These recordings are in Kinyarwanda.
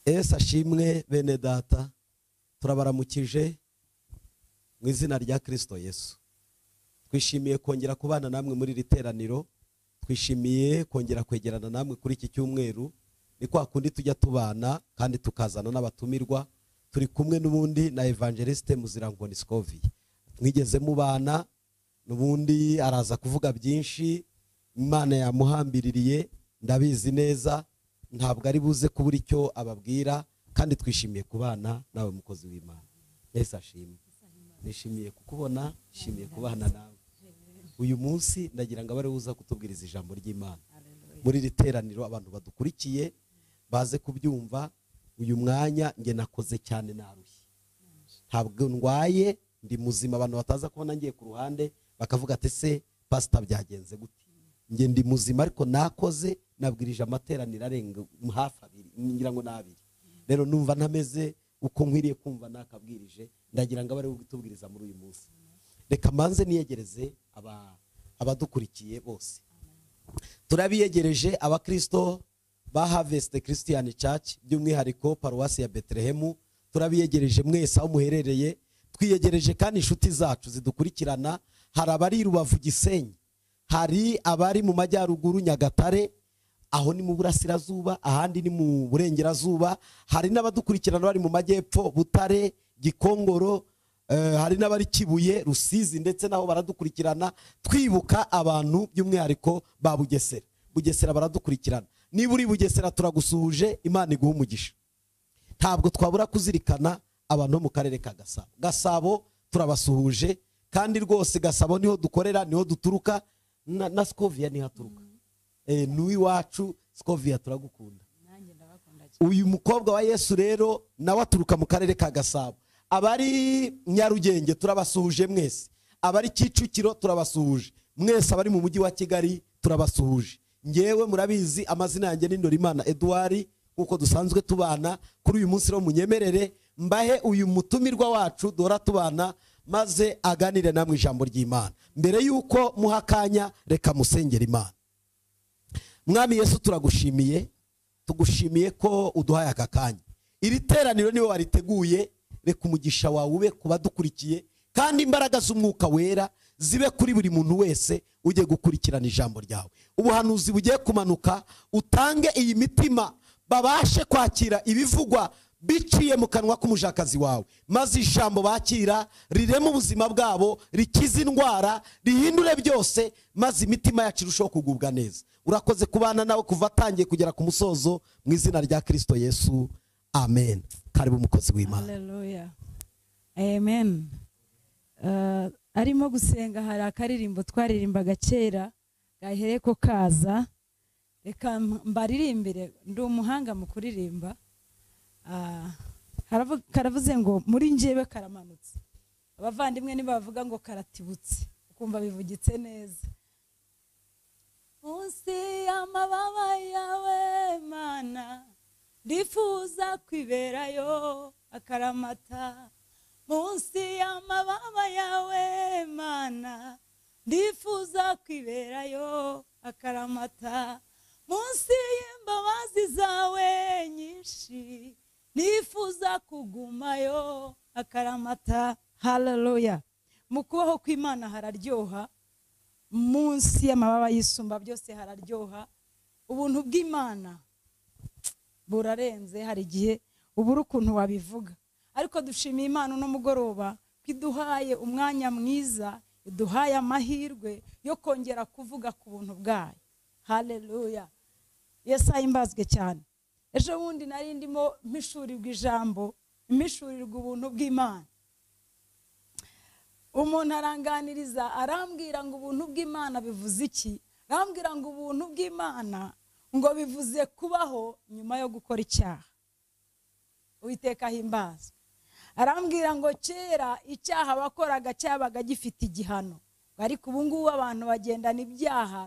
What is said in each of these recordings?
ese ashimwe bene data turabaramukije mu izina rya kirisito yesu twishimiye kongera kubana namwe muri iri teraniro twishimiye kongera kwegerana namwe kuri iki cyumweru ni kwa kundi tujya tubana kandi tukazana n'abatumirwa turi kumwe n'ubundi na evangeliste muzirangoni sikovi mwigeze mubana n'ubundi araza kuvuga byinshi imana yamuhambiririye ndabizi neza ntabwo ari buze kubura icyo ababwira kandi twishimiye kubana nawe mukozi w'imana mbese ashimwe nishimiye kukubona nishimiye kubana nawe uyu munsi ndagira ngo abe uza kutubwiriza ijambo ry'imana muri iri teraniro abantu badukurikiye baze kubyumva uyu mwanya nge nakoze cyane narushye ntabwo ndwaye ndi muzima abantu bataza kubona ngiye ku ruhande bakavuga ati se pasita byagenze gute nge ndi muzima ariko nakoze nabwirije amateraniro arenga hafi abiri ngira ngo ni abiri rero numva ntameze uko nkwiriye kumva nakabwirije ndagira ngo abe ari utubwiriza muri uyu munsi reka mbanze niyegereze abadukurikiye bose turabiyegereje abakirisito ba havesite christian church by'umwihariko paruwasi ya betelehemu turabiyegereje mwese aho muherereye twiyegereje kandi inshuti zacu zidukurikirana hari abari i rubavu gisenyi hari abari mu majyaruguru nyagatare aho ni mu burasirazuba ahandi ni mu burengerazuba hari n'abadukurikirana bari mu majyepfo butare gikongoro hari n'abari kibuye rusizi ndetse n'aho baradukurikirana twibuka abantu by'umwihariko ba bugesera bugesera baradukurikirana niba uri bugesera turagusuhuje imana iguha umugisha ntabwo twabura kuzirikana abantu bo mu karere ka gasabo gasabo turabasuhuje kandi rwose gasabo niho dukorera niho duturuka na sikoviya niho aturuka n'iwacu sikoviya turagukunda uyu mukobwa wa yesu rero nawe aturuka mu karere ka gasabo abari nyarugenge turabasuhuje mwese abari kicukiro turabasuhuje mwese abari mu mujyi wa kigali turabasuhuje ngewe murabizi amazina yanjye ni imana eduwari nk'uko dusanzwe tubana kuri uyu munsi munyemerere mbahe uyu mutumirwa wacu duhora tubana maze aganire namwe ijambo ry'imana mbere y'uko muha akanya reka musengera imana mwami yesu turagushimiye tugushimiye ko uduhaye aka kanya iri teraniro niwe wariteguye reka umugisha wawe ube ku badukurikiye kandi imbaraga z'umwuka wera zibe kuri buri muntu wese ujye gukurikirana ijambo ryawe ubuhanuzi bugiye kumanuka utange iyi mitima babashe kwakira ibivugwa biciye mu kanwa k'umujakazi wawe maze ijambo bakira rirema ubuzima bwabo rikize indwara rihindure byose maze imitima yacu irushaho kugubwa neza urakoze kubana nawe kuva atangiye kugera ku musozo mu izina rya kirisito yesu amen karibu umukozi w'imana amen arimo gusenga hari akaririmbo twaririmbaga kera gahere ko kaza reka mbaririmbire ndi umuhanga mu kuririmba karavuze ngo muri njyewe karamanutse abavandimwe ntibavuga ngo karatibutse ukumva bivugitse neza munsi y'amababa yawe mana ndifuza kwiberayo akaramata munsi y'amababa yawe mana ndifuza kwiberayo akaramata munsi y'imbabazi zawe nyinshi nifuza kugumayo akaramata hararoya mu kubaho kw'imana hararyoha munsi y'amababa y'isumba byose hararyoha ubuntu bw'imana burarenze hari igihe ubura ukuntu wabivuga ariko dushimiye imana uno mugoroba ko iduhaye umwanya mwiza iduhaye amahirwe yo kongera kuvuga ku buntu bwayo hararoya yesaye imbazwe cyane ejo bundi nari ndimo mpishurirwa ijambo mpishurirwa ubuntu bw'imana umuntu aranganiriza arambwira ngo ubuntu bw'imana bivuze iki arambwira ngo ubuntu bw'imana ngo bivuze kubaho nyuma yo gukora icyaha uwitekaho imbazo arambwira ngo kera icyaha abakoraga cyabaga gifite igihano ariko ubu ngubu abantu bagendana ibyaha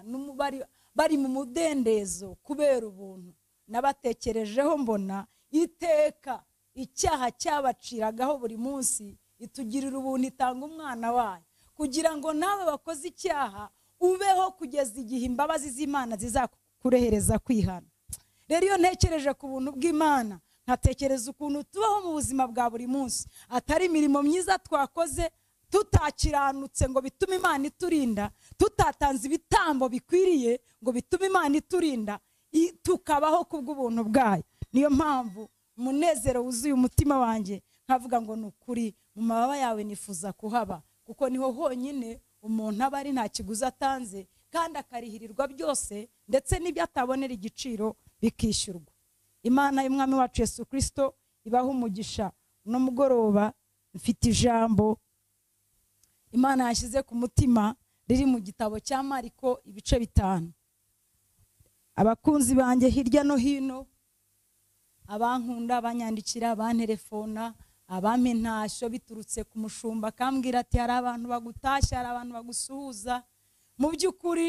bari mu mudendezo kubera ubuntu nabatekerejeho mbona iteka icyaha cyabaciragaho buri munsi itugirira ubuntu itanga umwana wayo kugira ngo nawe wakoze icyaha ubeho kugeza igihe imbabazi z'imana zizakurehereza kwihana rero iyo ntekereje ku buntu bw'imana nkatekereza ukuntu tubaho mu buzima bwa buri munsi atari imirimo myiza twakoze tutakiranutse ngo bitume imana iturinda tutatanze ibitambo bikwiriye ngo bitume imana iturinda i- tukabaho kubw'ubuntu bwayo niyo mpamvu umunezero wuzuye umutima wanjye nkavuga ngo ni ukuri mu mababa yawe nifuza kuhaba kuko niho honyine umuntu aba ari nta kiguzi atanze kandi akarihirirwa byose ndetse n'ibyo atabonera igiciro bikishyurwa imana y'umwami wacu yesu kirisito ibaha umugisha uno mugoroba mfite ijambo imana yashyize ku mutima riri mu gitabo cya mariko ibice bitanu abakunzi banjye hirya no hino abankunda abanyandikira abanterefona abampa intashyo biturutse ku mushumba akambwira ati hari abantu bagutashya hari abantu bagusuhuza mu by'ukuri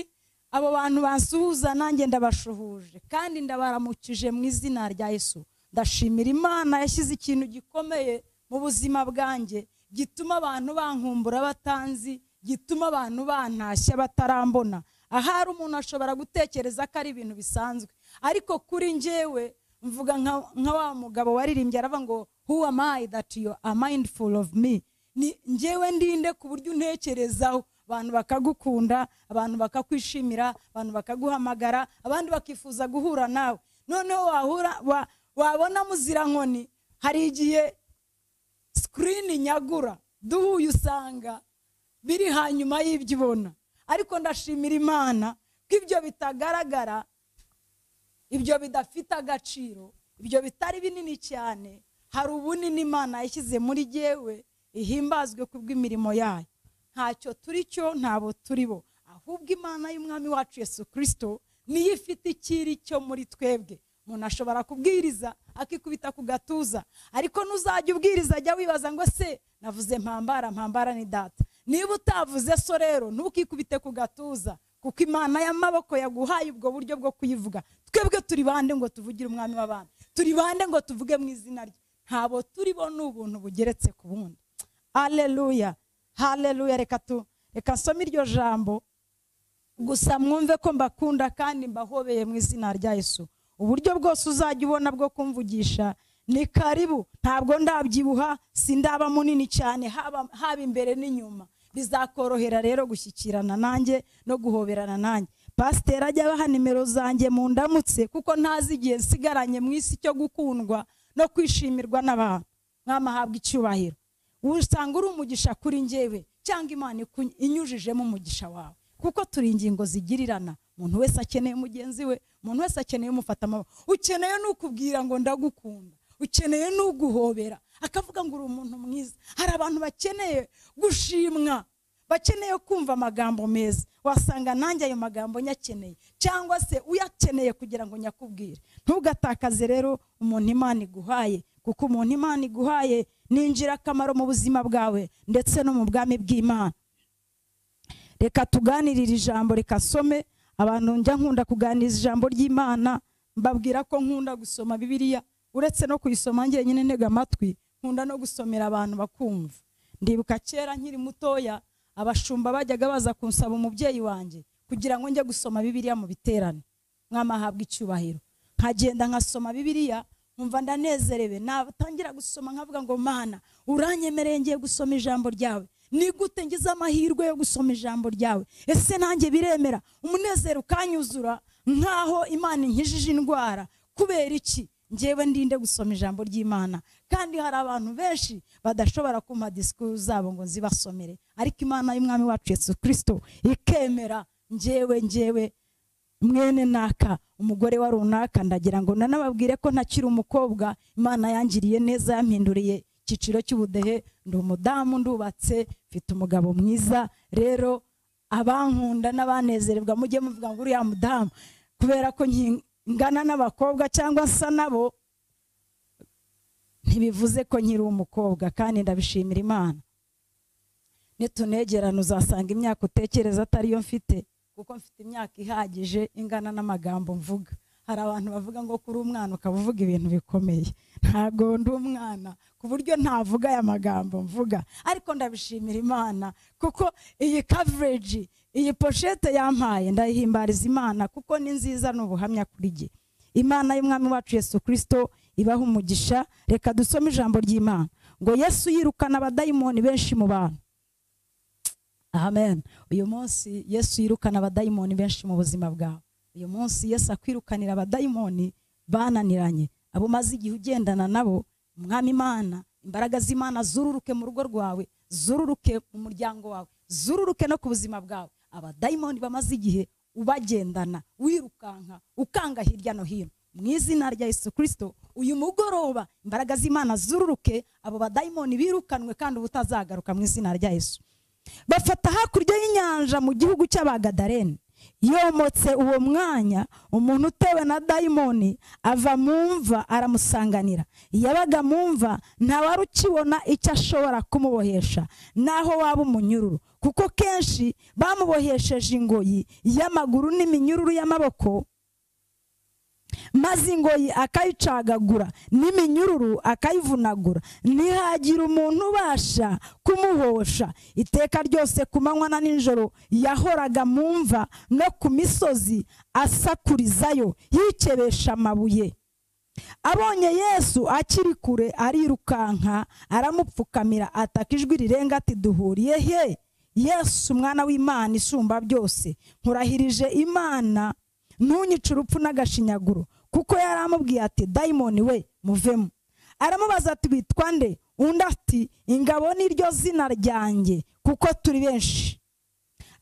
abo bantu bansuhuza nanjye ndabashuhuje kandi ndabaramukije mu izina rya yesu ndashimira imana yashyize ikintu gikomeye mu buzima bwanjye gituma abantu bankumbura batanzi gituma abantu bantashya batarambona ahari umuntu ashobora gutekereza ko ari ibintu bisanzwe ariko kuri njyewe mvuga nka- nka wa mugabo waririmbye aravuga ngo who am I that you are mindful of me ni njyewe ndinde ku buryo untekerezaho abantu bakagukunda abantu bakakwishimira abantu bakaguhamagara abandi bakifuza guhura nawe noneho wahura wa- wabona muzirankoni hari igihe sikirini nyagura duhuye usanga biri hanyuma y'ibyo ubona ariko ndashimira imana ko ibyo bitagaragara ibyo bidafite agaciro ibyo bitari binini cyane hari ubunini imana yashyize muri jyewe ihimbazwe ku bw'imirimo yayo ntacyo turi cyo ntabo turi bo ahubwo imana y'umwami wacu yesu kirisito niyo ifite ikiri cyo muri twebwe umuntu ashobora kubwiriza akikubita ku gatuza ariko nuzajya ubwiriza ajya wibaza ngo se navuze mpambara mpambara ni data niba utavuze so rero ntukikubite ku gatuza kuko imana y'amaboko yaguhaye ubwo buryo bwo kuyivuga twebwe turi bande ngo tuvugire umwami w'abana turi bande ngo tuvuge mu izina rye ntabo turi bo ni ubuntu bugeretse ku bundi haleluya haleluya reka tu reka nsome iryo jambo gusa mwumve ko mbakunda kandi mbahobeye mu izina rya yesu uburyo bwose uzajya ubona bwo kumvugisha ni karibu ntabwo ndabyibuha sindaba munini cyane haba haba imbere n'inyuma bizakorohera rero gushyikirana nanjye no guhoberana nanjye pasiteri ajya abaha nimero zanjye mu ndamutse kuko ntazi igihe nsigaranye mu isi cyo gukundwa no kwishimirwa n'abantu mwamahabwa icyubahiro usanga uri umugisha kuri njyewe cyangwa imana iku- inyujijemo umugisha wawe kuko turi ingingo zigirirana umuntu wese akeneye mugenzi we umuntu wese akeneye umufata amaboko ukeneye n'ukubwira ngo ndagukunda ukeneye n'uguhobera akavuga ngo uri umuntu mwiza hari abantu bakeneye gushimwa bakeneye kumva amagambo meza wasanga nanjye ayo magambo nyakeneye cyangwa se uyakeneye kugira ngo nyakubwire ntugatakaze rero umuntu imana iguhaye kuko umuntu imana iguhaye ni ingirakamaro mu buzima bwawe ndetse no mu bwami bw'imana reka tuganirire ijambo reka some abantu njya nkunda kuganiriza ijambo ry'imana mbabwira ko nkunda gusoma bibiliya uretse no kuyisoma njyenyine ntega amatwi nkunda no gusomera abantu bakumva ndibuka kera nkiri mutoya abashumba bajyaga baza kunsaba umubyeyi wanjye kugira ngo njye gusoma bibiliya mu biterane mwamahabwa icyubahiro nkagenda nkasoma bibiliya nkumva ndanezerewe natangira gusoma nkavuga ngo mana uranyemereye ngiye gusoma ijambo ryawe ni gute ngize amahirwe yo gusoma ijambo ryawe ese nanjye biremera umunezero ukanyuzura nkaho imana inkijije indwara kubera iki ngewe ndinde gusoma ijambo ry'imana kandi hari abantu benshi badashobora kumpa disikuru zabo ngo nzibasomere ariko imana y'umwami wacu yesu kirisito ikemera ngewe ngewe mwene naka umugore wa runaka ndagira ngo nanababwire ko ntakiri umukobwa imana yangiriye neza yampinduriye icyiciro cy'ubudehe ndi umudamu ndubatse mfite umugabo mwiza rero abankunda n'abanezererwa mujye muvuga ngo uriya mudamu kubera ko nki- ngana n'abakobwa cyangwa nsa nabo ntibivuze ko nkiri umukobwa kandi ndabishimira imana nitunegerane uzasanga imyaka utekereza atari yo mfite kuko mfite imyaka ihagije ingana n'amagambo mvuga hari abantu bavuga ngo kuri umwana ukaba uvuga ibintu bikomeye ntabwo ndi umwana ku buryo ntavuga aya magambo mvuga ariko ndabishimira imana kuko iyi coverage iyi poshete yampaye ndayihimbariza imana kuko ni nziza ni ubuhamya kuri jye imana y'umwami wacu yesu kirisito ibahe umugisha reka dusome ijambo ry'imana ngo yesu yirukana abadayimoni benshi mu bantu amen uyu munsi yesu yirukana abadayimoni benshi mu buzima bwawe uyu munsi yesu akwirukanira abadayimoni bananiranye abo umaze igihe ugendana nabo umwami imana imbaraga z'imana zururuke mu rugo rwawe zururuke mu muryango wawe zururuke no ku buzima bwawe abadayimoni bamaze igihe ubagendana wirukanka ukanga hirya no hino mu izina rya Yesu kirisito uyu mugoroba imbaraga z'imana zururuke abo badayimoni birukanwe kandi ubutazagaruka mu izina rya Yesu bafata hakurya y'inyanja mu gihugu cy'abagadaleni yomotse uwo mwanya umuntu utewe na dayimoni ava mu mva aramusanganira yabaga mu mva ntawari ukibona icyo ashobora kumubohesha naho waba umunyururu kuko kenshi bamubohesheje ingoyi y'amaguru n'iminyururu y'amaboko maze ingoyi akayicagagura n'iminyururu akayivunagura ntihagira umuntu ubasha kumuhosha iteka ryose ku manywa na nijoro yahoraga mu mva no ku misozi asakurizayo yikebesha amabuye abonye yesu akiri kure arirukanka aramupfukamira ataka ijwi rirenga ati duhuriye he yesu umwana w'imana isumba byose nkurahirije imana ntunyice urupfu n'agashinyaguro kuko yari amubwiye ati dayimoni we muvemo aramubaza ati witwa nde undi ati ingabo ni ryo zina ryanjye kuko turi benshi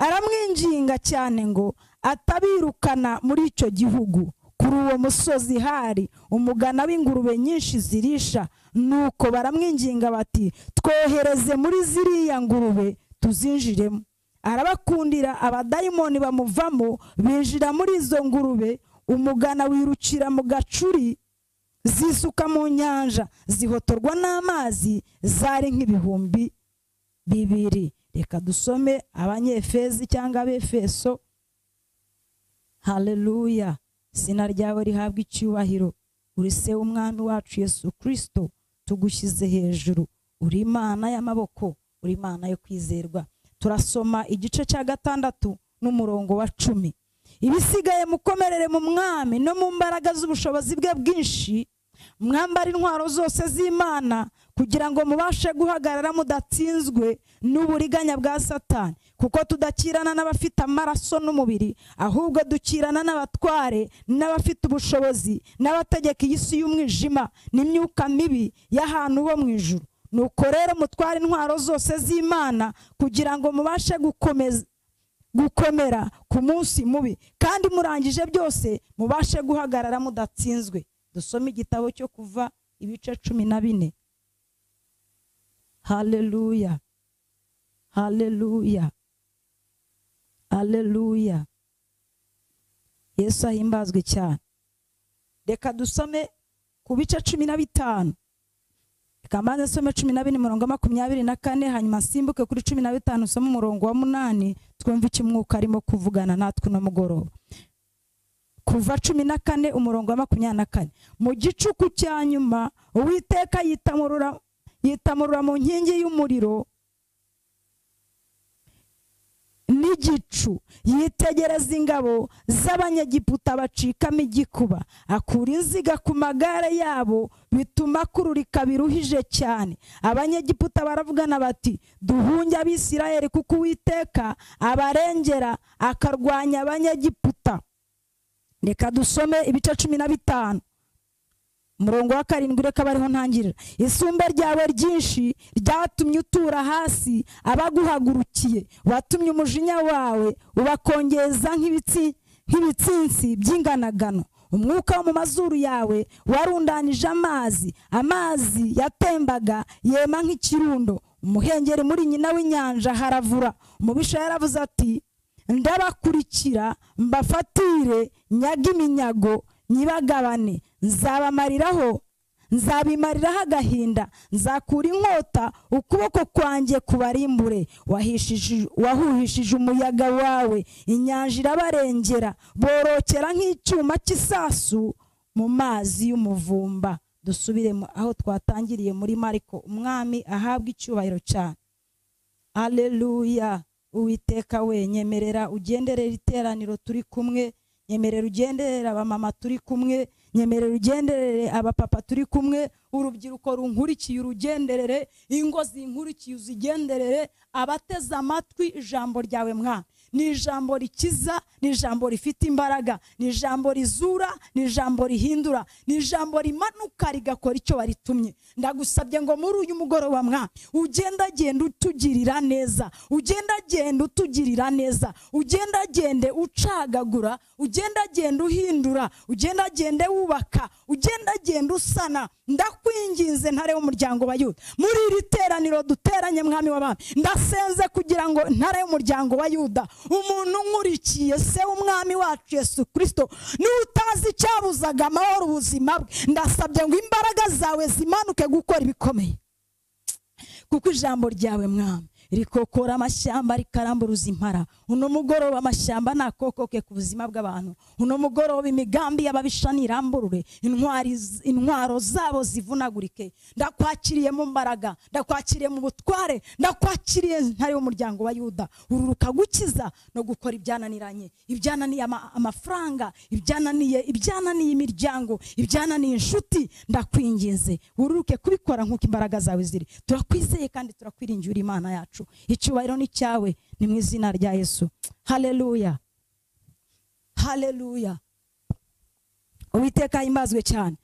aramwinginga cyane ngo atabirukana muri icyo gihugu kuri uwo musozi hari umugana w'ingurube nyinshi zirisha nuko baramwinginga bati twohereze muri ziriya ngurube tuzinjiremo arabakundira abadayimoni bamuvamo binjira muri izo ngurube umugana wirukira mu gacuri zisuka mu nyanja zihotorwa n'amazi zari nk'ibihumbi bibiri reka dusome abanyefezi cyangwa abefeso haleluya izina ryawe rihabwa icyubahiro uri se w'umwami wacu yesu kirisito tugushyize hejuru uri imana y'amaboko uri imana yo kwizerwa turasoma igice cya gatandatu n'umurongo wa cumi ibisigaye mukomerere mu mwami no mu mbaraga z'ubushobozi bwe bwinshi mwambara intwaro zose z'imana kugira ngo mubashe guhagarara mudatsinzwe n'uburiganya bwa satani kuko tudakirana n'abafite amaraso n'umubiri ahubwo dukirana n'abatware n'abafite ubushobozi n'abategeka iyi si y'umwijima n'imyuka mibi y'ahantu ho mu ijuru nuko rero mutware intwaro zose z'imana kugira ngo mubashe gukomera ku munsi mubi kandi murangije byose mubashe guhagarara mudatsinzwe dusome igitabo cyo kuva ibice cumi na bine haleluya haleluya haleluya yesu ahimbazwe cyane reka dusome ku bice cumi na bitanu kamanza some cumi na bine umurongo makumyabiri na kane hanyuma nsimbuke kuri cumi na bitanu usome umurongo wa munani twumve icyo umwuka arimo kuvugana natwe uno mugoroba kuva cumi na kane umurongo wa makumyabiri na kane mu gicuku cya nyuma uwiteka yitamurura yitamurura mu nkingi y'umuriro n'igicu yitegereza ingabo z'abanyegiputa bacikamo igikuba akura inziga ku magare yabo bituma akururika biruhije cyane abanyegiputa baravugana bati duhunge abisirayeli kuko uwiteka abarengera akarwanya abanyegiputa reka dusome ibice cumi na bitanu umurongo wa karindwi reka bariho ntangirira isumba ryawe ryinshi ryatumye utura hasi abaguhagurukiye watumye umujinya wawe ubakongeza nk'ibitsinsi by'inganagano umwuka wo mu mazuru yawe warundanije amazi amazi yatembaga yema nk'ikirundo umuhengeri muri nyina w'inyanja haravura umubisha yaravuze ati ndabakurikira mbafatire nyaga iminyago nyibagabane nzabamariraho nzabimariraho agahinda nzakura inkota ukuboko kwanjye kubarimbure wahuhishije umuyaga wawe inyanja irabarengera borokera nk'icyuma cy'isasu mu mazi y'umuvumba dusubire aho twatangiriye muri mariko umwami ahabwa icyubahiro cyane aleluya uwiteka we nyemerera ugenderera iteraniro turi kumwe nyemerera ugenderera abamama turi kumwe nyemerera ugenderere abapapa turi kumwe urubyiruko runkurikiye urugenderere ingo zinkurikiye uzigenderere abateze amatwi ijambo ryawe mwana ni ijambo rikiza ni ijambo rifite imbaraga ni ijambo rizura ni ijambo rihindura ni ijambo rimanuka rigakora icyo waritumye ndagusabye ngo muri uyu mugoroba mwa ugendagende utugirira neza ugendagende utugirira neza ugendagende ucagagura ugendagende uhindura ugendagende wubaka ugendagende usana ndakwinginze ntare w'umuryango wa yuda muri iri teraniro duteranye mwami w'abami ndasenze kugira ngo ntare y'umuryango wa yuda umuntu nkurikiye se w'umwami wacu yesu kirisito n'utazi icyabuzaga amahoro ubuzima bwe ndasabye ngo imbaraga zawe zimanuke gukora ibikomeye kuko ijambo ryawe mwami rikokora amashyamba rikaramburuza impara uno mugoroba amashyamba nakokoke ku buzima bw'abantu uno mugoroba imigambi y'ababisha niramburure intwari intwaro zabo zivunagurike ndakwakiriye mu mbaraga ndakwakiriye mu butware ndakwakiriye ntari w'umuryango wa yuda ururuka gukiza no gukora ibyananiranye ibyananiye ama- amafaranga ibyananiye ibyananiye imiryango ibyananiye inshuti ndakwinginze ururuke kubikora nk'uko imbaraga zawe ziri turakwizeye kandi turakwiringira imana yacu icyubahiro ni cyawe ni mu izina rya yesu haleluya haleluya uwiteka himbazwe cyane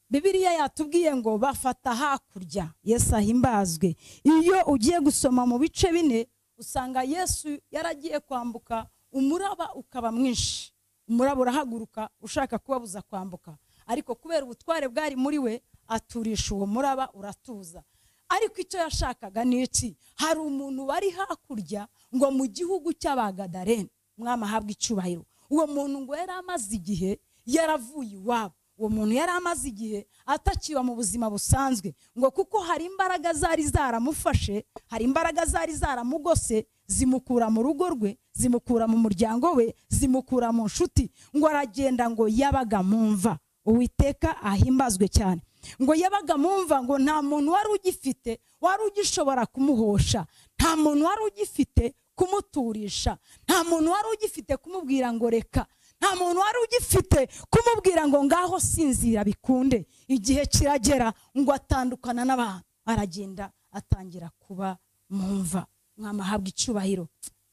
Bibiliya yatubwiye ngo bafata hakurya Yesu ahimbazwe iyo ugiye gusoma mu bice bine usanga Yesu yaragiye kwambuka umuraba ukaba mwinshi umuraba urahaguruka ushaka kubabuza kwambuka ariko kubera ubutware bwari muri we aturisha uwo muraba uratuza ariko icyo yashakaga ni iki hari umuntu wari hakurya ngo mu gihugu cy'abagadarene umwami ahabwe icyubahiro uwo muntu ngo yari amaze igihe yaravuye iwabo uwo muntu yari amaze igihe atakiba mu buzima busanzwe ngo kuko hari imbaraga zari zaramufashe hari imbaraga zari zaramugose zimukura mu rugo rwe zimukura mu muryango we zimukura mu nshuti ngo aragenda ngo yabaga mu mva uwiteka ahimbazwe cyane ngo yabaga mu mva ngo nta muntu wari ugifite wari ugishobora kumuhosha nta muntu wari ugifite kumuturisha nta muntu wari ugifite kumubwira ngo reka nta muntu wari ugifite kumubwira ngo ngaho sinzira bikunde igihe kiragera ngo atandukana n'abantu aragenda atangira kuba mu mva mwamahabwa icyubahiro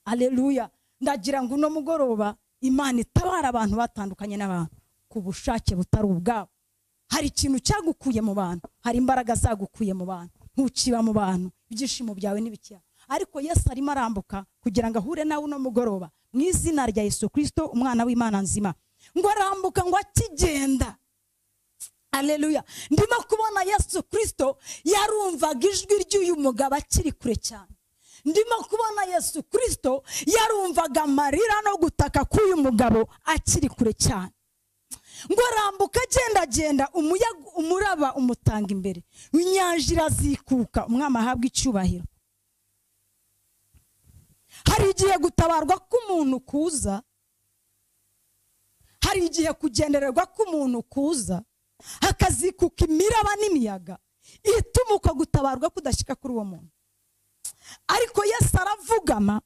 aleluya ndagira ngo uno mugoroba imana itabara abantu batandukanye n'abantu ku bushake butari ubwabo hari ikintu cyagukuye mu bantu hari imbaraga zagukuye mu bantu ntukiba mu bantu ibyishimo byawe n'ibikiya ariko yesu arimo arambuka kugira ngo ahure nawe uno mugoroba mu izina rya yesu kirisito umwana w'imana nzima ngo arambuka ngo akigenda aleluya ndimo kubona yesu kirisito yarumvaga ijwi ry'uyu mugabo akiri kure cyane ndimo kubona yesu kirisito yarumvaga amarira no gutaka k'uyu mugabo akiri kure cyane ngo arambuka agendagenda umuyaga umuraba umutanga imbere inyanja irazikuka umwami ahabwa icyubahiro hari igihe gutabarwa k'umuntu kuza hari igihe kugendererwa k'umuntu kuza hakazikuka imiraba n'imiyaga ituma uko gutabarwa kudashyika kuri uwo muntu ariko yesu aravugama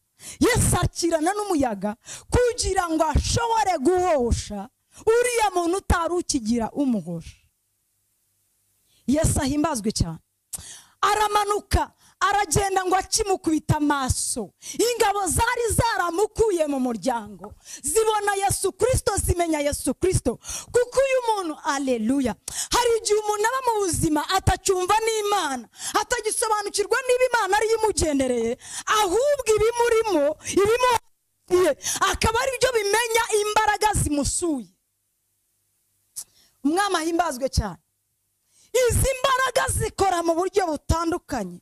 yesu akirana n'umuyaga kugira ngo ashobore guhosha uriya muntu utari ukigira umuhosha yesu ahimbazwe cyane aramanuka aragenda ngo akimukubita amaso ingabo zari zaramukuye mu muryango zibona yesu kirisito zimenya yesu kirisito kuko uyu muntu aleluya hari igihe umuntu aba mu buzima atacyumva n'imana atagisobanukirwa niba imana ariyo imugendereye ahubwo ibimurimo ibimuha ye akaba ari byo bimenya imbaraga zimusuye umwami ahimbazwe cyane izi mbaraga zikora mu buryo butandukanye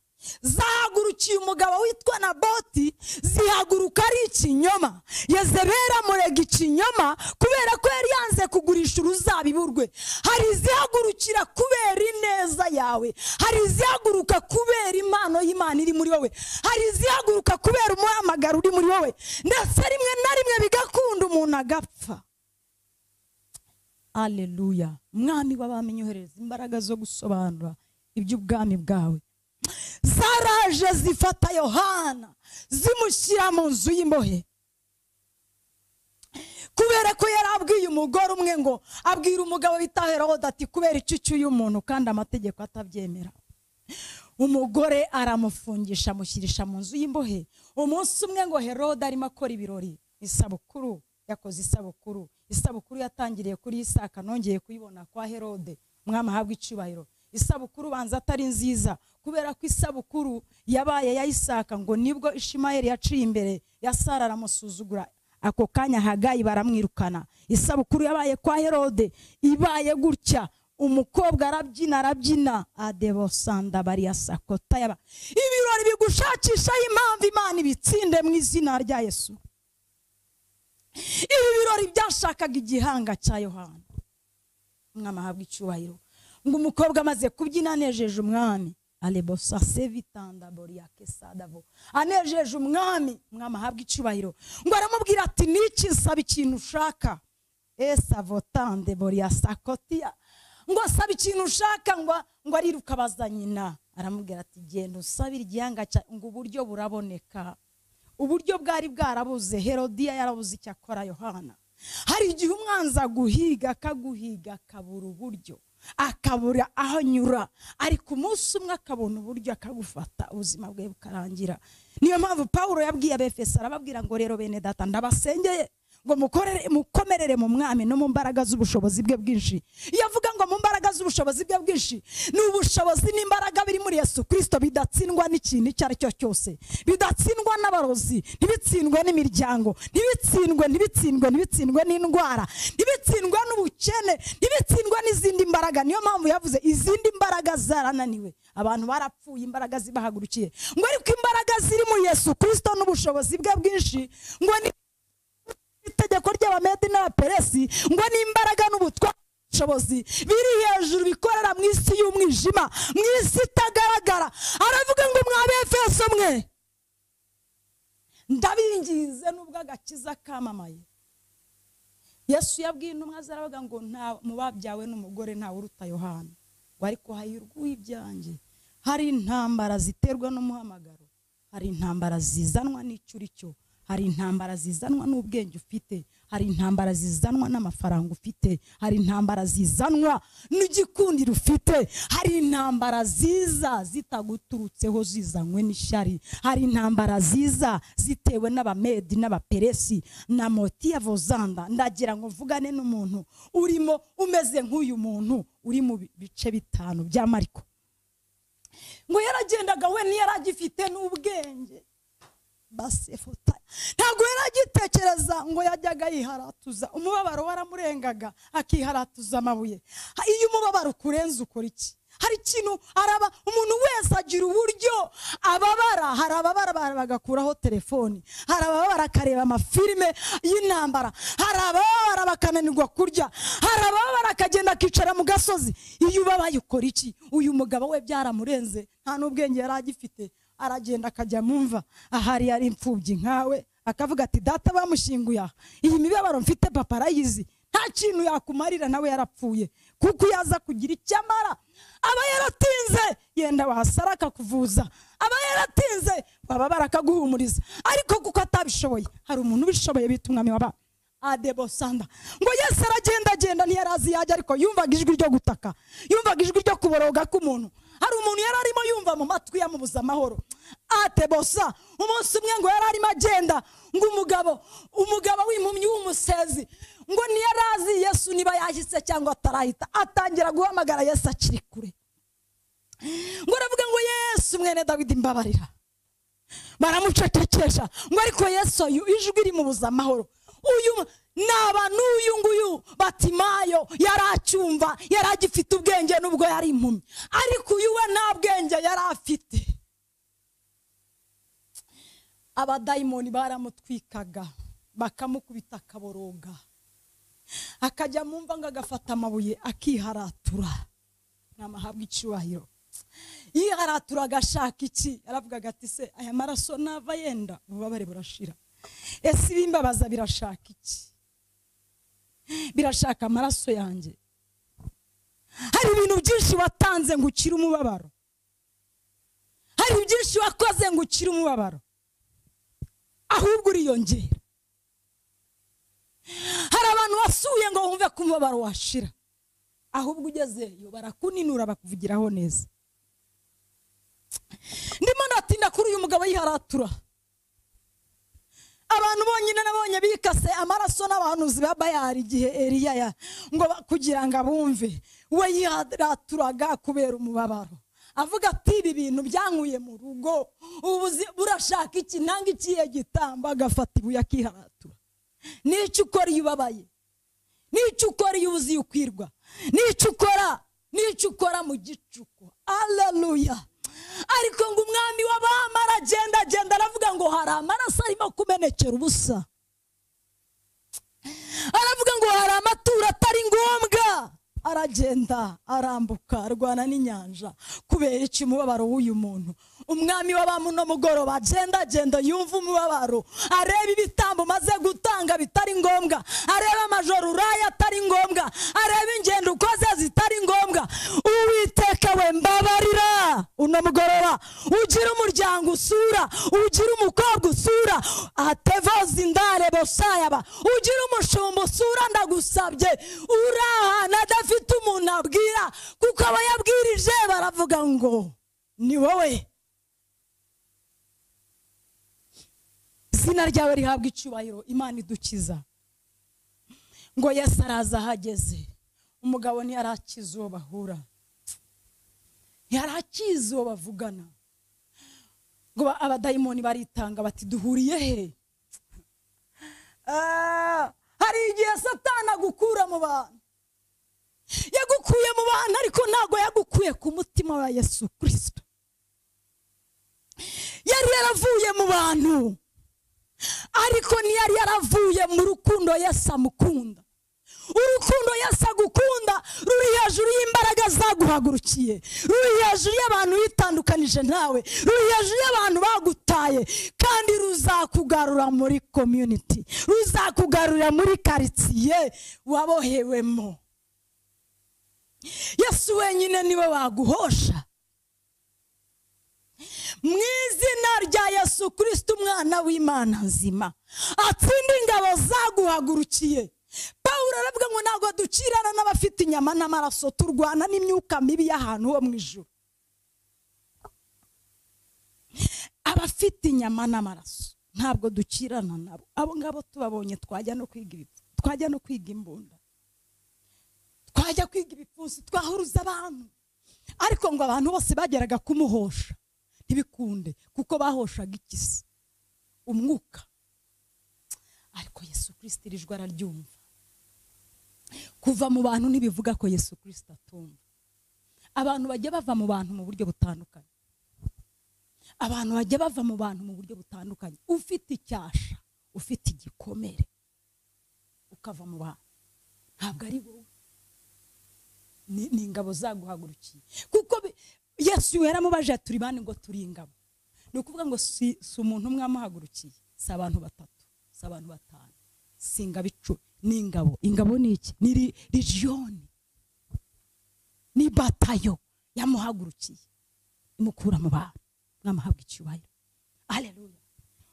zahagurukiye umugabo witwa naboti zihaguruka ari ikinyoma yezebera amurega ikinyoma kubera ko yari yanze kugurisha uruzabibu rwe hari izihagurukira kubera ineza yawe hari izihaguruka kubera impano y'imana iri muri wowe hari izihaguruka kubera umuhamagaro uri muri wowe ndetse rimwe na rimwe bigakunda umuntu agapfa aleluya mwami w'abamenyi uhereza imbaraga zo gusobanura iby'ubwami bwawe zaraje zifata yohana zimushyira mu nzu y'imbohe kubera ko yari abwiye umugore umwe ngo abwira umugabo witaherahoda ati kubera icucuye umuntu kandi amategeko atabyemera umugore aramufungisha amushyirisha mu nzu y'imbohe umunsi umwe ngo herode arimo akora ibirori isabukuru yakoze isabukuru isabukuru yatangiriye kuri isaka nongeye kuyibona kwa herode umwami ahabwa icyubahiro isabukuru banza atari nziza kubera ko isabukuru yabaye ya isaka ngo nibwo ishimayeli yaciye imbere ya sara aramusuzugura ako kanya hagayi baramwirukana isabukuru yabaye kwa herode ibaye gutya umukobwa arabyina arabyina adebosanda bariya sakota yaba ibirori bigushakishaho impamvu imana ibitsinde mu izina rya yesu ibi birori byashakaga igihanga cya yohana umwami ahabwa icyubahiro ngo umukobwa amaze kubyina anejeje umwami alebosa sevitanda boriya kesadavo anejeje umwami umwami ahabwa icyubahiro ngo aramubwira ati niki nsaba ikintu ushaka esavotande boriya sakotiya ngo asaba ikintu ushaka ngo ngo ariruka abaza nyina aramubwira ati genda usabire igihanga cyawe ngo uburyo buraboneka uburyo bwari bwarabuze herodiya yarabuze icyo akora yohana hari igihe umwanzi aguhiga akaguhiga akabura uburyo akabura aho anyura ariko umunsi umwe akabona uburyo akagufata ubuzima bwe bukarangira niyo mpamvu paul yabwiye abefeso arababwira ngo rero bene data ndabasengeye ngo mukorere- mukomerere mu mwami no mu mbaraga z'ubushobozi bwe bwinshi iyo avuga ngo mu mbaraga z'ubushobozi bwe bwinshi ni ubushobozi n'imbaraga biri muri yesu kirisito bidatsindwa n'ikintu icyo ari cyo cyose bidatsindwa n'abarozi ntibitsindwe n'imiryango ntibitsindwe ntibitsindwe ntibitsindwe n'indwara ntibitsindwe n'ubukene ntibitsindwe n'izindi mbaraga niyo mpamvu yavuze izindi mbaraga zarananiwe abantu barapfuye imbaraga zibahagurukiye ngo ariko imbaraga ziri muri yesu kirisito n'ubushobozi bwe bwinshi ngo ni itegeko ry'abamedi n'abaperesi ngo n'imbaraga n'ubutware n'ubushobozi biri hejuru bikorera mu isi y'umwijima mu isi itagaragara aravuga ngo mwabefeso mwe ndabinginze nubwo agakiza kamamaye yesu yabwiye intumwa ze aravuga ngo nta mu babyawe n'umugore ntawe uruta yohana ngo ariko hayurwe ibyanjye hari intambara ziterwa n'umuhamagaro hari intambara zizanwa n'icyo uri cyo hari intambara zizanwa n'ubwenge ufite hari intambara zizanwa n'amafaranga ufite hari intambara zizanwa n'igikundiro ufite hari intambara ziza zitaguturutseho zizanywe n'ishyari hari intambara ziza zitewe n'abamedi n'abaperesi na motiya vozanda ndagira ngo mvugane n'umuntu urimo umeze nk'uyu muntu uri mu bice bitanu bya mariko ngo yaragendaga we ntiyari agifite n'ubwenge basefota ntabwo yari agitekereza ngo yajyaga yiharatuza umubabaro waramurengaga akiharatuza amabuye Ha- iyo umubabaro ukurenze ukora iki hari ikintu araba umuntu wese agira uburyo ababara hari ababara ba- bagakuraho telefoni hari ababara akareba amafilime y'intambara hari ababara bakananirwa kurya hari ababara akagenda akicara mu gasozi iyo ubabaye ukora iki uyu mugabo we byaramurenze nta n'ubwenge yari agifite aragenda akajya mu mva ahari yari imfubyi nkawe akavuga ati data bamushyinguye aha iyi mibabaro mfite papa arayizi nta kintu yakumarira nawe yarapfuye kuko iyo aza kugira icyo amara aba yaratinze yenda wahasara akakuvuza aba yaratinze wababara akaguhumuriza ariko kuko atabishoboye hari umuntu ubishoboye bita umwami wabara adebosanda ngo yesu aragendagenda ntiyari azi yajya ariko yumvaga ijwi ryo gutaka yumvaga ijwi ryo kuboroga k'umuntu hari umuntu yari arimo yumva mu matwi yamubuza amahoro atebosa umunsi umwe ngo yari arimo agenda ngo umugabo umugabo w'impumyi w'umusezi ngo ntiyari azi yesu niba yahise cyangwa atarahita atangira guhamagara yesu akiri kure ngo aravuga ngo yesu mwene dawidi mbabarira baramucecekesha ngo ariko yesu uyu ijwi rimubuza amahoro uyu naba n'uyu nguyu batimayo yari acyumva yari agifite ubwenge n'ubwo yari impumyi ariko uyu we nta bwenge yari afite abadayimoni baramutwikaga bakamukubita akaboroga akajya mu mva ngo agafata amabuye akiharatura namahabwa icyubahiro yiharatura agashaka iki aravugaga ati se aya maraso nava yenda ububabare burashira ese ibimbabaza birashaka iki birashaka amaraso yanjye hari ibintu byinshi watanze ngo ukire umubabaro hari byinshi wakoze ngo ukire umubabaro ahubwo uriyongera hari abantu wasuye ngo wumve ko umubabaro washira ahubwo ugezeyo barakuninura bakuvugiraho neza ndimo natinda kuri uyu mugabo yiharatura abantu bonyine nabonye bikase amaraso n'abahanuzi ba bayari igihe eriya ya ngo ba- kugira ngo abumve we yiharaturaga kubera umubabaro avuga ati ibi bintu byankuye mu rugo ubu buzi- burashaka iki nanga ikiye gitamba agafata ibuye akiharatura n'icyo ukora iyo ubabaye n'icyo ukora iyo ubuze iyo ukwirwa n'icyo ukora n'icyo ukora mu gicuku aleluya ariko ngo umwami w'abamara agenda agenda aravuga ngo hari amaraso arimo kumenekera ubusa aravuga ngo hari amaturo atari ngombwa aragenda arambuka arwana n'inyanja kubera iki umubabaro w'uyu muntu umwami w'abamu no mugoroba agenda agenda yumva umubabaro areba ibitambo umaze gutanga bitari ngombwa areba amajoro uraya atari ngombwa areba ingendo ukoze zitari ngombwa uwiteka we mbabarira uno mugoroba ugira umuryango usura ugira umukobwa usura atevoze indare bosayaba ugira umushumba usura ndagusabye urahana adafite umuntu abwira kuko aba yabwirije baravuga ngo ni wowe izina ryawe rihabwa icyubahiro imana idukiza ngo yesu araza ahageze umugabo ntiyarakize uwo bahura ntiyarakize uwo bavugana ngo ba- abadayimoni baritanga bati duhuriye he Ah, hari igihe satana agukura mu bantu yagukuye mu bantu ariko ntabwo yagukuye ku mutima wa yesu kirisito yari yaravuye mu bantu ariko ntiyari yaravuye mu rukundo yesu amukunda urukundo yesu agukunda ruri hejuru y'imbaraga zaguhagurukiye ruri hejuru y'abantu witandukanije nawe ruri hejuru y'abantu bagutaye kandi ruzakugarura muri komyuniti ruzakugarurira muri karitsiye wabohewemo yesu wenyine niwe waguhosha mu izina rya yesu kirisiti umwana w'imana nzima atsinda ingabo zaguhagurukiye pawulo aravuga ngo ntabwo ducirana n'abafite inyama n'amaraso turwana n'imyuka mibi y'ahantu ho mu ijuru abafite inyama n'amaraso ntabwo ducirana nabo abo ngabo tubabonye twajya no kwiga ibipfu- twajya no kwiga imbunda twajya kwiga ibipfunsi twahuruza abantu ariko ngo abantu bose bageraga kumuhosha ntibikunde kuko bahoshaga ikisi umwuka ariko yesu kirisiti iri jwi araryumva kuva mu bantu ntibivuga ko yesu kirisiti atumva abantu bajya bava mu bantu mu buryo butandukanye abantu bajya bava mu bantu mu buryo butandukanye ufite icyasha ufite igikomere ukava mu bantu ntabwo ari wowe ni ni ingabo zaguhagurukiye kuko bi- yesu yaramubajije turi bane ngo turi ingabo ni ukuvuga ngo si si umuntu umwe amuhagurukiye si abantu batatu si abantu batanu si ingabo icumi ni ingabo ingabo ni iki ni ri- rijiyoni ni batayo yamuhagurukiye imukura mu bantu mwamuhabwa icyubahiro aleluya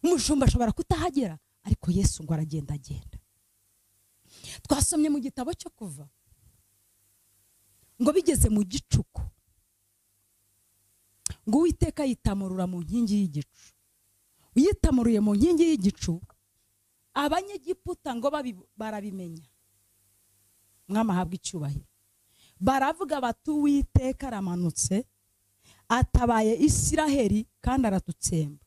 umushumba ashobora kutahagera ariko yesu ngo aragenda agenda twasomye mu gitabo cyo kuva ngo bigeze mu gicuku ngo uwiteka yitamurura mu nkingi y'igicu uyitamuruye mu nkingi y'igicu abanyegiputa ngo babi- barabimenya mwami ahabwa icyubahiro baravuga bati uwiteka aramanutse atabaye isiraheli kandi aratutsemba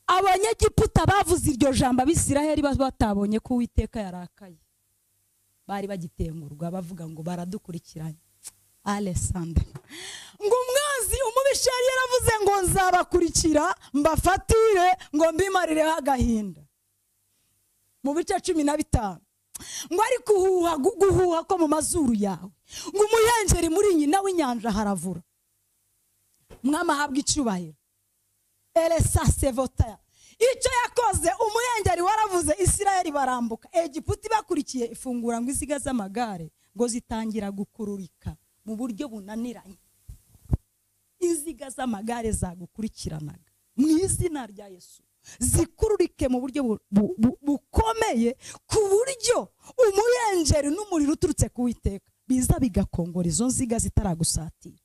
abanyegiputa bavuze iryo jambo abisiraheli ba- batabonye ko uwiteka yarakaye bari bagitengurwa bavuga ngo baradukurikiranye alessandra ngo umwanzi umubisha yari yaravuze ngo nzabakurikira mbafatire ngo mbimarireho agahinda mu bice cumi na bitanu ngo ariko uhuha gu- guhuha ko mu mazuru yawe ngo umuhengeri muri nyina w'inyanja haravura mwami ahabwa icyubahiro elesa sevota icyo yakoze umuhengeri waravuze isirayeli barambuka egiputa ibakurikiye ifungura ngo iziga z'amagare ngo zitangira gukururika mu buryo bunaniranye inziga z'amagare zagukurikiranaga mu izina rya yesu zikururike mu buryo bu- bu- bu- bukomeye ku buryo umuyenjeri n'umuriro uturutse ku witeka biza bigakongora izo nziga zitaragusatira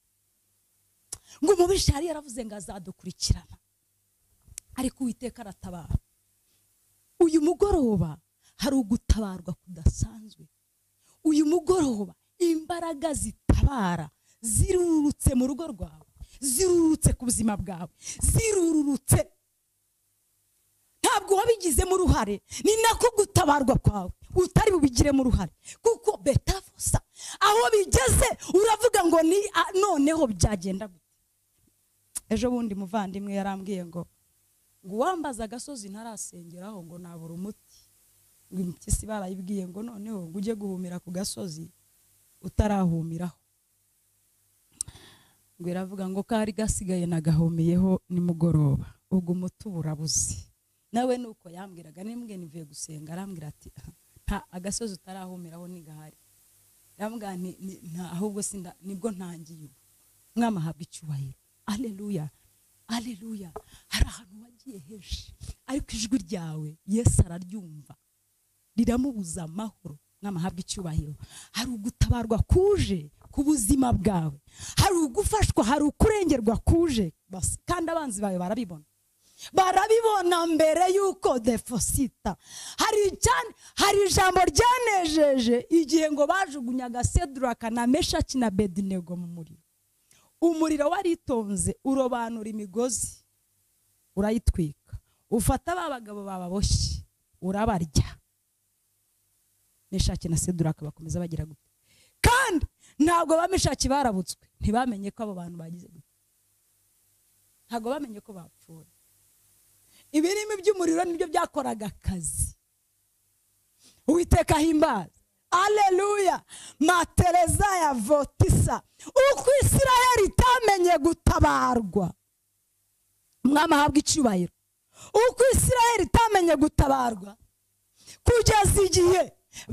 ngo umubisha yari yaravuze ngo azadukurikirana ariko uwiteka aratabara uyu mugoroba hari ugutabarwa kudasanzwe uyu mugoroba imbaraga zitabara zirurutse mu rugo rwawe zirurutse ku buzima bwawe zirurutse ntabwo wabigizemo uruhare ni nako gutabarwa kwawe utari bubigiremo uruhare kuko betafosa aho bigeze uravuga ngo ni a- noneho byagenda gute ejo bundi muvandimwe yarambwiye ngo ngo uwambaza agasozi ntarasengeraho ngo nabura umuti ngo impyisi barayibwiye ngo noneho ngo ujye guhumira ku gasozi utarahumiraho ngo iravuga ngo kari gasigaye nagahumiyeho nimugoroba ubwo umuti uba urabuze nawe ni uko yambwiraga nimbwe nivuye gusenga arambwira ati nta agasozi utarahumiraho ntigahari yambwira nti ni- nta ahubwo sinda nibwo ntangiye ubu mwami ahabwa icyubahiro aleluya aleluya hari ahantu wagiye henshi ariko ijwi ryawe yesu araryumva riramubuza amahoro n'amahabwa icyubahiro hari ugutabarwa kuje ku buzima bwawe hari ugufashwa hari ukurengerwa kuje basi kandi abanzi bawe barabibona barabibona mbere y'uko defosita hari icyane hari ijambo ryanejeje igihe ngo bajugunyaga seduraka na meshaki na bedinego mu muriro umuriro waritonze urobanura imigozi urayitwika ufata ba bagabo bababoshye urabarya meshaki na seduraka bakomeza bagira gute kandi ntabwo ba meshaki barabutswe ntibamenye ko abo bantu bagize gute ntabwo bamenye ko bapfuye ibirimi by'umuriro nibyo byakoraga akazi uwiteka himbaza aleluya matereza ya votisa uko isirayeli itamenye gutabarwa umwami ahabwa icyubahiro uko isirayeli itamenye gutabarwa kugeza igihe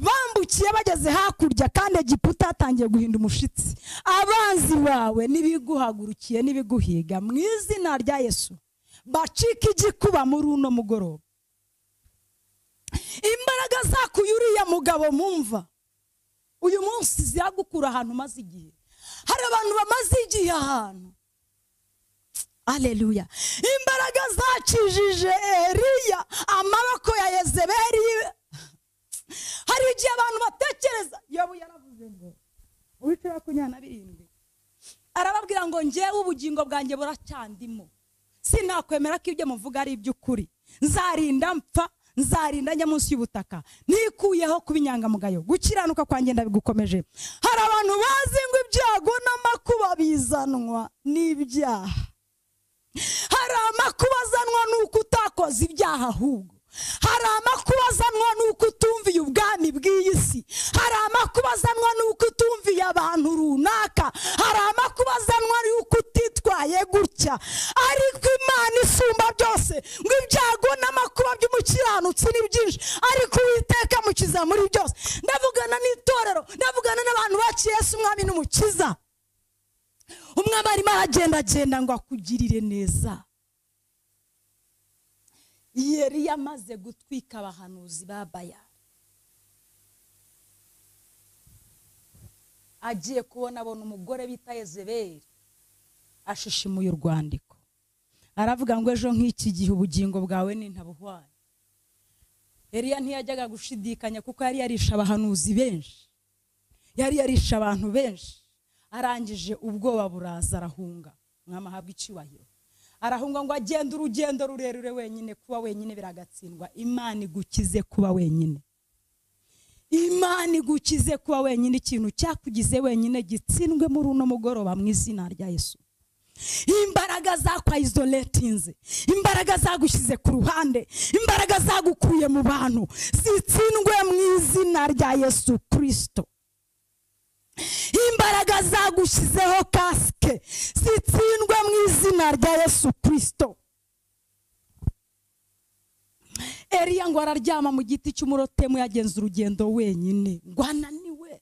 bambukiye bageze hakurya kandi egiputa hatangiye guhinda umushitsi abanzi bawe n'ibiguhagurukiye n'ibiguhiga mu izina rya yesu bacika igikuba muri uno mugoroba imbaraga zakuye uriya mugabo mumva uyu munsi ziragukura ahantu umaze igihe hari abantu bamaze igihe ahantu aleluya imbaraga zakijije eriya amaboko ya yezebeli hari igihe abantu batekereza yobu yaravuze ngo uwica makumyabiri na birindwi arababwira ngo ngewe ubugingo bwanjye buracyandimo sinakwemera ko ibyo muvuga ari iby'ukuri nzarinda mpfa nzarinda njya munsi y'ubutaka nikuyeho kuba inyangamugayo gukiranuka kwanjye ndabigukomeje hari abantu bazi ngo ibyago n'amakuba bizanwa n'ibyaha hari amakuba azanwa n'uko utakoze ibyaha ahubwo hari amakuba azanwa n'uko utumviye ubwami bw'iyi si hari amakuba azanwa n'uko utumviye abantu runaka hari amakuba azanwa n'uko utitwaye gutya ariko imana isumba byose ngo ibyago n'amakuba by'umukiranutsi ni byinshi ariko uwiteka amukiza muri byose ndavugana n'itorero ndavugana n'abantu baciye Yesu umwami n'umukiza umwami arimo aragendagenda ngo akugirire neza yari yamaze gutwika abahanuzi ba bayali agiye kubona abona umugore bita yezebeli ashishimuye urwandiko aravuga ngo ejo nk'iki gihe ubugingo bwawe ni ntabuhwanye eriya ntiyajyaga gushidikanya kuko yari yarisha abahanuzi benshi yari yarishe abantu benshi arangije ubwoba buraza arahunga umwami ahabwa icyubahiro arahunga ngo agende urugendo rurerure wenyine kuba wenyine biragatsindwa imana igukize kuba wenyine imana igukize kuba wenyine ikintu cyakugize wenyine gitsindwe muri uno mugoroba mu izina rya yesu imbaraga zakwayizoletinze imbaraga zagushyize ku ruhande imbaraga zagukuye mu bantu zitsindwe mu izina rya yesu kirisito imbaraga zagushyizeho kasike zitsindwe mu izina rya yesu kirisito eriya ngo araryama mu giti cy'umurotemu yagenze urugendo wenyine ngo ananiwe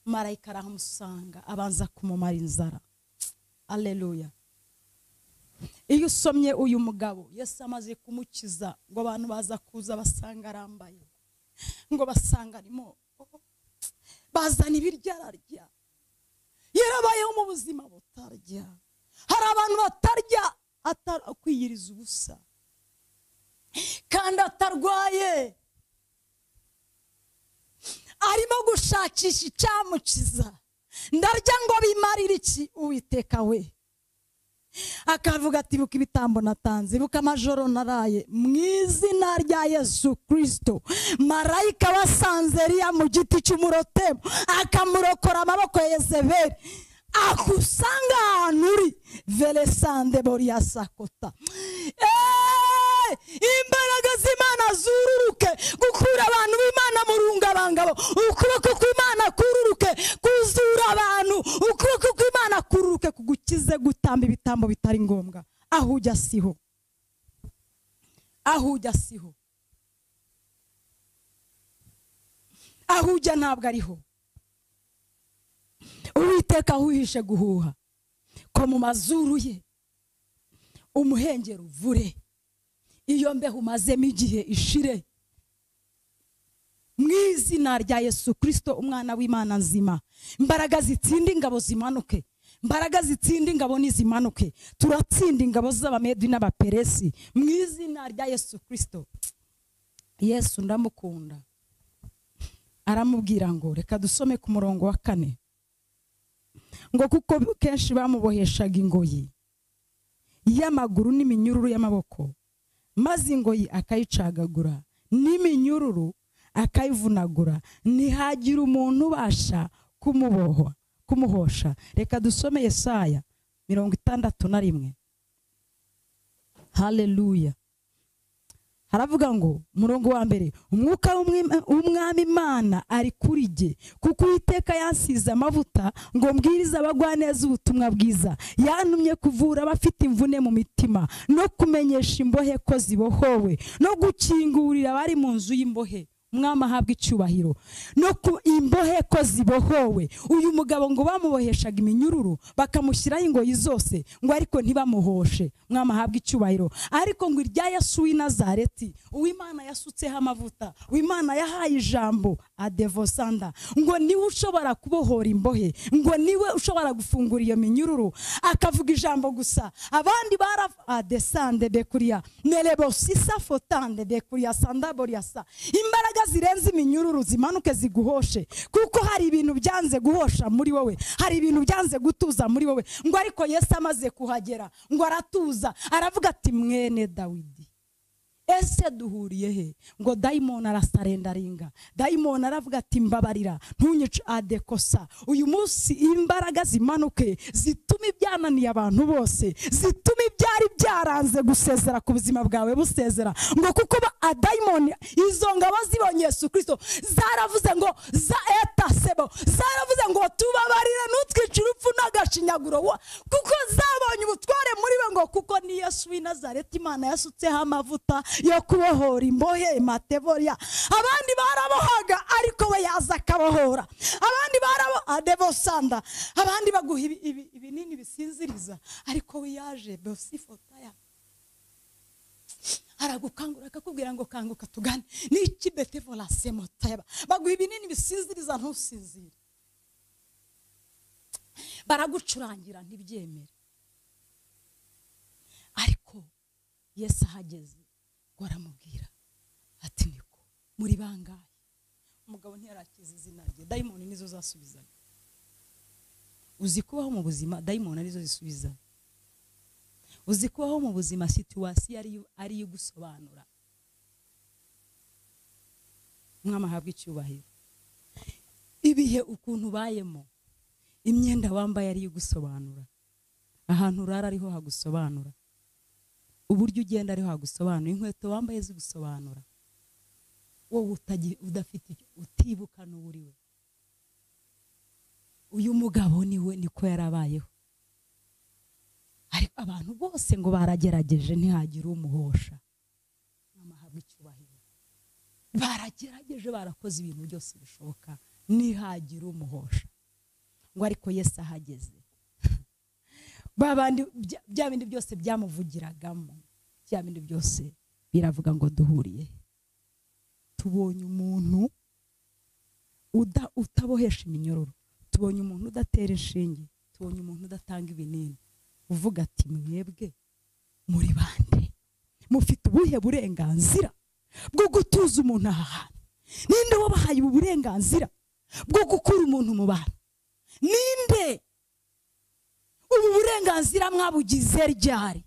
marayika arahamusanga abanza kumumara inzara aleluya iyo usomye uyu mugabo Yesu amaze kumukiza ngo abantu baza kuza basanga arambaye ngo basanga arimo bazana ibiryo ararya yarabayeho mu buzima butarya hari abantu batarya akwiyiriza ubusa kandi atarwaye arimo gushakisha icyamukiza ndarya ngo bimarire iki uwiteka we akavuga ati buka ibitambo natanze buka amajoro naraye mu izina rya yesu kirisito marayika wasanze riya mu giti cy'umurotemu akamurokora amaboko ya yezeberi akusanga ahantu uri veresande boriya sakota Eee! imbaraga z'imana zururuke gukura abantu b'imana mu rungabangabo ukuboko kw'imana kururuke kuzura abantu ukuboko kw'imana kururuke kugukize gutamba ibitambo bitari ngombwa aho ujya siho aho ujya siho aho ujya ntabwo ariho uwiteka wihishe guhuha ko mu mazuru ye umuhengeri uvure iyo mbeho umazemo igihe ishire mu izina rya yesu kirisito umwana w'imana nzima imbaraga zitsinda ingabo zimanuke imbaraga zitsinda ingabo ntizimanuke turatsinda ingabo z'abamedi n'abaperesi mu izina rya yesu kirisito yesu ndamukunda aramubwira ngo reka dusome ku murongo wa kane ngo kuko kenshi bamuboheshaga ingoyi y'amaguru n'iminyururu y'amaboko maze ingoyi akayicagagura n'iminyururu akayivunagura ntihagira umuntu ubasha kumubohwa kumuhosha reka dusome Yesaya mirongo itandatu na rimwe haleluya haravuga ngo umurongo wa mbere umwuka w'umwami imana ari kuri jye kuko uwiteka yasize amavuta ngo mbwirize abagwaneza ubutumwa bwiza yantumye kuvura abafite imvune mu mitima no kumenyesha imbohe ko zibohowe no gukingurira abari mu nzu y'imbohe umwami ahabwa icyubahiro no ku imbohe ko zibohowe uyu mugabo ngo bamuboheshaga iminyururu bakamushyiraho ingoyi zose ngo ariko ntibamuhoshe umwami ahabwa icyubahiro ariko ngo irya Yesu w'i Nazareti uw'Imana yasutseho amavuta uw'Imana yahaye ijambo adevosanda ngo niwe ushobora kubohora imbohe ngo niwe ushobora gufungura iyo minyururu akavuga ijambo gusa abandi bara adesande bekuriya nerebosisa fotande bekuriya sandaboriasa imbaraga imbaraga zirenze iminyururu zimanuke ziguhoshe kuko hari ibintu byanze guhosha muri wowe hari ibintu byanze gutuza muri wowe ngo ariko yesu amaze kuhagera ngo aratuza aravuga ati mwene dawidi ese duhuriye he ngo dayimoni arasarendaringa dayimoni aravuga ati mbabarira ntunyice adekosa uyu munsi imbaraga zimanuke zituma ibyananiye abantu bose zituma ibyari byaranze gusezera ku buzima bwawe busezera ngo kuko adayimoni izo ngabo zibonye yesu kirisito zaravuze ngo za eta sebo zaravuze ngo tubabarire ntutwice urupfu n'agashinyaguro wa kuko zabonye ubutware muri bo ngo kuko ni yesu w'i nazareti imana yasutseho amavuta yo kubohora imbohe matevoriya abandi barabohaga ariko we yaza akabohora abandi barabo adevosanda abandi baguha ibi- ibi- ibinini bisinziriza ariko we yaje besifotaya aragukangura akakubwira ngo kanguka tugane niki betevorasemotaya baguha ibinini bisinziriza ntusinzire baragucurangira ntibyemere ariko yesu ahageze ngo aramubwira ati niko muri bangahe umugabo ntiyarakiza izina rye dayimoni nizo zasubizanya uzi kubaho mu buzima dayimoni arizo zisubiza uzi kubaho mu buzima situwasiyo ariyo ariyo igusobanura umwami ahabwa icyubahiro ibihe ukuntu ubayemo imyenda wambaye ariyo igusobanura ahantu urara ariho hagusobanura uburyo ugenda ariho hagusobanura inkweto wambaye zigusobanura wowe utagi- udafite icyo- utibuka n'uwuriwe uyu mugabo niwe niko yarabayeho ariko abantu bose ngo baragerageje ntihagire umuhosha n'amahabwa icyubahiro baragerageje barakoze ibintu byose bishoboka ntihagire umuhosha ngo ariko yesu ahageze ba bandi bya- bya bindi byose byamuvugiragamo bya bindi byose biravuga ngo duhuriye he? tubonye umuntu uda- utabohesha iminyururu tubonye umuntu udatera inshinge tubonye umuntu udatanga ibinini uvuga ati mwebwe muri bande mufite ubuhe burenganzira bwo gutuza umuntu aha hantu ninde wabahaye ubu burenganzira bwo gukura umuntu mu bantu ninde ubu burenganzira mwabugize ryari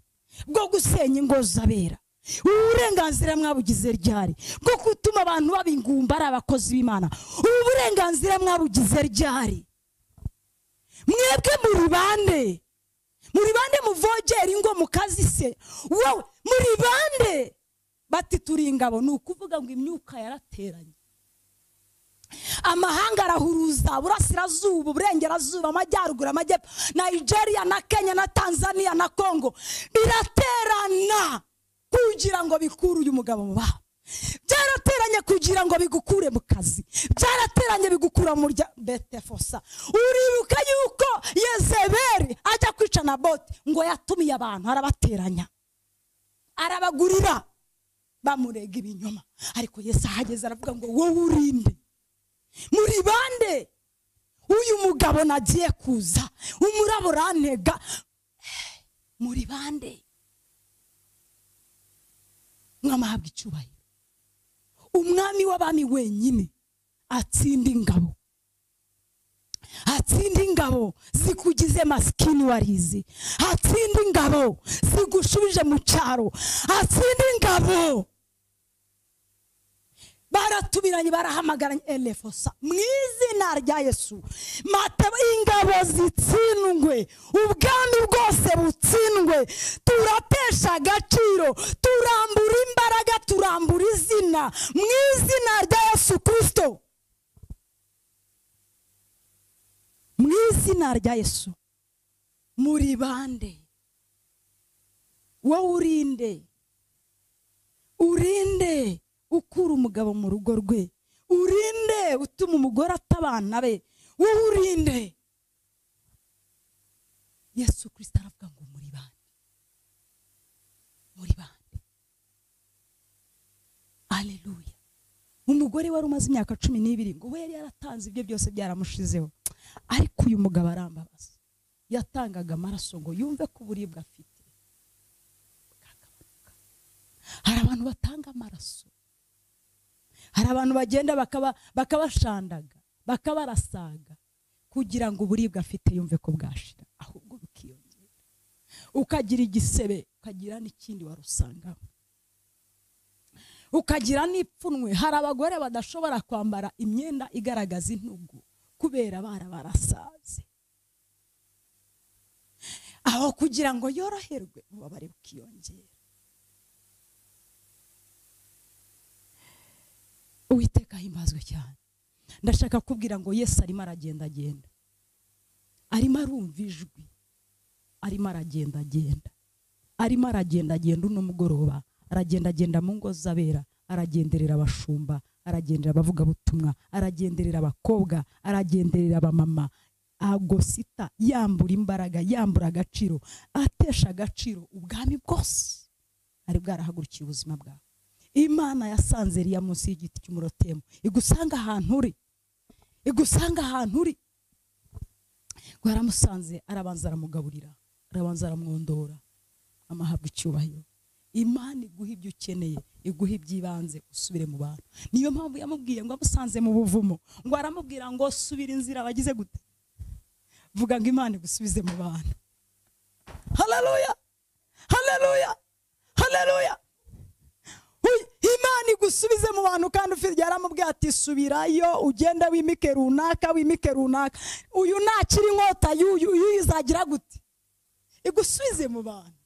bwo gusenya ingo z'abera ubu burenganzira mwabugize ryari bwo gutuma abantu baba ingumba ari abakozi b'imana ubu burenganzira mwabugize ryari mwebwe muri bande muri bande muvogera ingo mukazise wowe muri bande bati turi ingabo ni ukuvuga ngo imyuka yarateranye amahanga arahuruza burasirazuba uburengerazuba amajyaruguru amajyepfo nigeria na kenya na tanzania na congo biraterana kugira ngo bikure uyu mugabo mu babo byarateranye kugira ngo bigukure mu kazi byarateranye bigukura mu rya betefosa uribuka yuko yezeberi ajya kwica na bote ngo yatumiye abantu arabateranya arabagurira bamurega ibinyoma ariko yesu ahageze aravuga ngo wowe urinde muri bande uyu mugabo nagiye kuza umurabo urantega Eh, muri bande mwamahabwa icyubahiro umwami w'abami wenyine atsinda ingabo hatsinde ingabo zikugize masikini warizi hatsinde ingabo zigushubije mu cyaro hatsinde ingabo baratumiranye barahamagaranye elefosa mu izina rya yesu Mata- ingabo zitsindwe ubwami bwose butsindwe turatesha agaciro turambura imbaraga turambura izina mu izina rya yesu kirisito mu izina rya yesu muri bande wowe urinde urinde ukura umugabo mu rugo rwe urinde utuma umugore ata abana be wowe urinde yesu kirisita aravuga ngo muri bande muri bande aleluya umugore wari umaze imyaka cumi n'ibiri ngo we yari yaratanze ibyo byose byaramushizeho ariko uyu mugabo arambabaza yatangaga amaraso ngo yumve ko uburibwe afite bwagabanuka hari abantu batanga amaraso hari abantu bagenda bakaba- bakabashandaga bakabarasaga kugira ngo uburibwe afite yumve ko bwashira ahubwo bukiyongera ukagira igisebe ukagira n'ikindi warusangaho ukagira n'ipfunwe hari abagore badashobora kwambara imyenda igaragaza intugu kubera barabarasaze aho kugira ngo yoroherwe ububabare bukiyongera uwiteka ahimbazwe cyane ndashaka kubwira ngo yesu arimo aragendagenda arimo arumva ijwi arimo aragendagenda arimo aragendagenda uno mugoroba aragendagenda mu ngo z'abera aragenderera abashumba aragenderera abavugabutumwa aragenderera abakobwa aragenderera abamama agosita yambura imbaraga yambura agaciro atesha agaciro ubwami bwose ari bwarahagurukiye ubuzima bwawe imana yasanze riya munsi y'igiti cy'umurotemu igusanga ahantu uri igusanga ahantu uri ngo yaramusanze arabanza aramugaburira arabanza aramwondora amahabwa icyubahiro imana iguha ibyo ukeneye iguha iby'ibanze usubire mu bantu niyo mpamvu yamubwiye ngo amusanze mu buvumo ngo aramubwira ngo subira inzira wagize gute vuga ngo imana igusubize mu bantu haleluya haleluya haleluya Uy, imana igusubize mu bantu kandi ufite yaramubwiye ati subirayo ugenda wimike runaka wimike runaka uyu nakiri inkota y'uyu y'uyu izagira gute igusubize mu bantu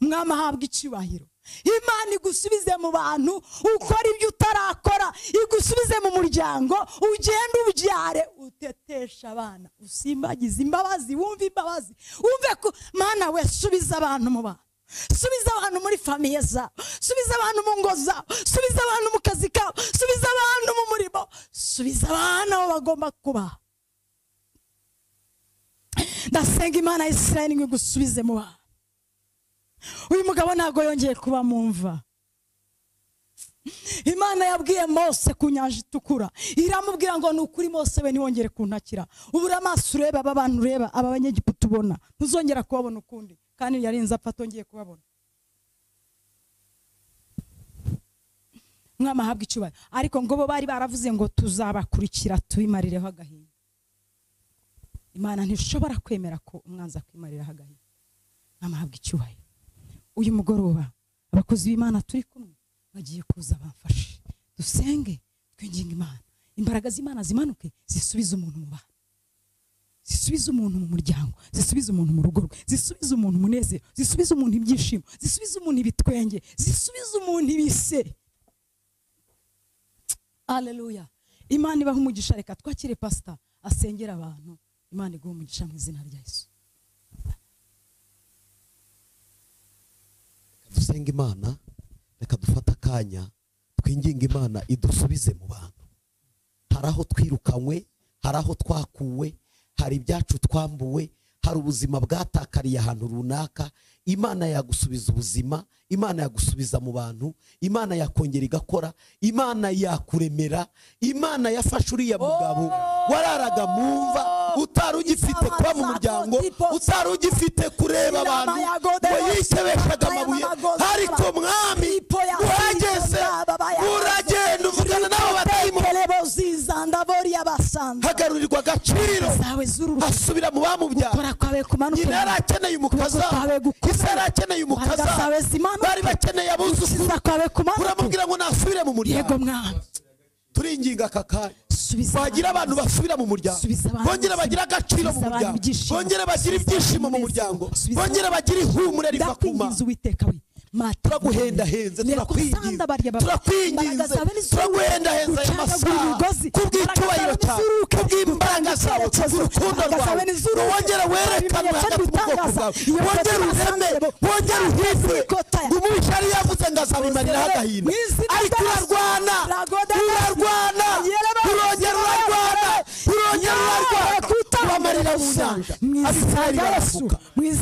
mwami ahabwa icyubahiro imana igusubize mu bantu ukora ibyo utarakora igusubize mu muryango ugende ubyare uteteshe abana usimbagize imbabazi wumve imbabazi wumve ko mana we subiza abantu mu bantu subiza abantu muri famiye zabo subiza abantu mu ngo zabo subiza abantu mu kazi kabo subiza abantu mu murimo subiza abana aho bagomba kuba ndasenga imana ya isirayeli ngo igusubize mu bantu uyu mugabo ntabwo yongeye kuba mu mva imana yabwiye mose ku nyanja itukura iramubwira ngo ni ukuri mose we ntiwongere kuntakira ubura amaso ureba aba bantu ureba aba banyegiputa ubona ntuzongera kubabona ukundi kandi yarinze apfa atongeye kubabona umwami ahabwa icyubahiro ariko ngo bo bari baravuze ngo tuzabakurikira tubimarireho agahinda imana ntishobora kwemera ko umwanzi akwimariraho agahinda umwami ahabwa icyubahiro uyu mugoroba abakozi b'imana turi kumwe bagiye kuza bamfashe dusenge twinginge imana imbaraga z'imana zimanuke zisubize umuntu mu bantu zisubize umuntu mu muryango zisubize umuntu mu rugo rwe zisubize umuntu umunezero zisubize umuntu ibyishimo zisubize umuntu ibitwenge zisubize umuntu ibiseri aleluya imana ibaha umugisha reka twakire pasita asengera abantu imana iguha umugisha mu izina rya yesu dusenga imana reka dufate akanya twinginge imana idusubize mu bantu hari aho twirukanywe hari aho twakuwe hari ibyacu twambuwe hari ubuzima bwatakariye ahantu runaka imana yagusubiza ubuzima imana yagusubiza mu bantu imana yakongera igakora imana yakuremera imana yafashe uriya mugabo wararaga mu mva utari ugifite kuba mu muryango utari ugifite kureba abantu ngo yikebeshaga amabuye ariko mwami urageze uragenda uvugana n'abo batari mu ziza ndaboriya basanze hagarurirwa agaciro zawe z'uruhu asubira mu bamubyara ukora kwawe kumanuke nyina yari akeneye umukaza kwawe gukomeye. ise yari akeneye umukaza Imbaraga zawe zimanuke. bari bakeneye abuzukuru ukiza kwawe kumanuke uramubwira ngo nasubire mu yego muryango mwami turinginga aka kanya subiza wagira abantu basubira mu muryango Subiza abantu bongere ubuzima. bagire agaciro mu Subiza abantu muryango ibyishimo. bongere bagire Subiza ibyishimo mu abantu muryango umunezero. Subiza bongere bagire ihumure riva ku mana ndakwinginze uwiteka we mata turaguhendahenze turakwinginze turakwinginze turaguhendahenze aya masaha kubw'icyubahiro cyawe kubw'imbaraga zawe kubw'urukundo rwawe ngo wongere werekanwe hagati mu bwoko bwawe wongere ureme wongere uhindure ngo umubisha yari yavuze ngo azabimariraho agahinda ariko urarwana urarwana urongera urarwana urongera urarwana ubamarira mu nyanja abisirayeli barafuka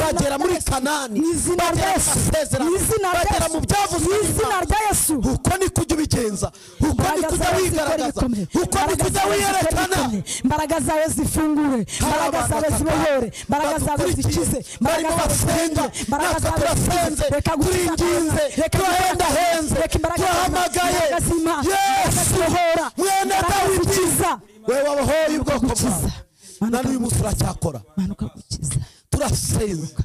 bagera muri kanani bagera mu masezerano bagera mu byavuzwe izina n'Imana rya yesu uko niko ujya ubigenza uko niko ujya wigaragaza uko niko ujya wiyerekana imbaraga zawe zifungure imbaraga zawe zibohore imbaraga zawe zikize barimo basenga natwe turasenze turinginze turahendahenze turahamagaye yesu mwene dawidi we wabohoye ubwoko bwawe na n'uyu munsi uracyakora manuka gukiza turasenze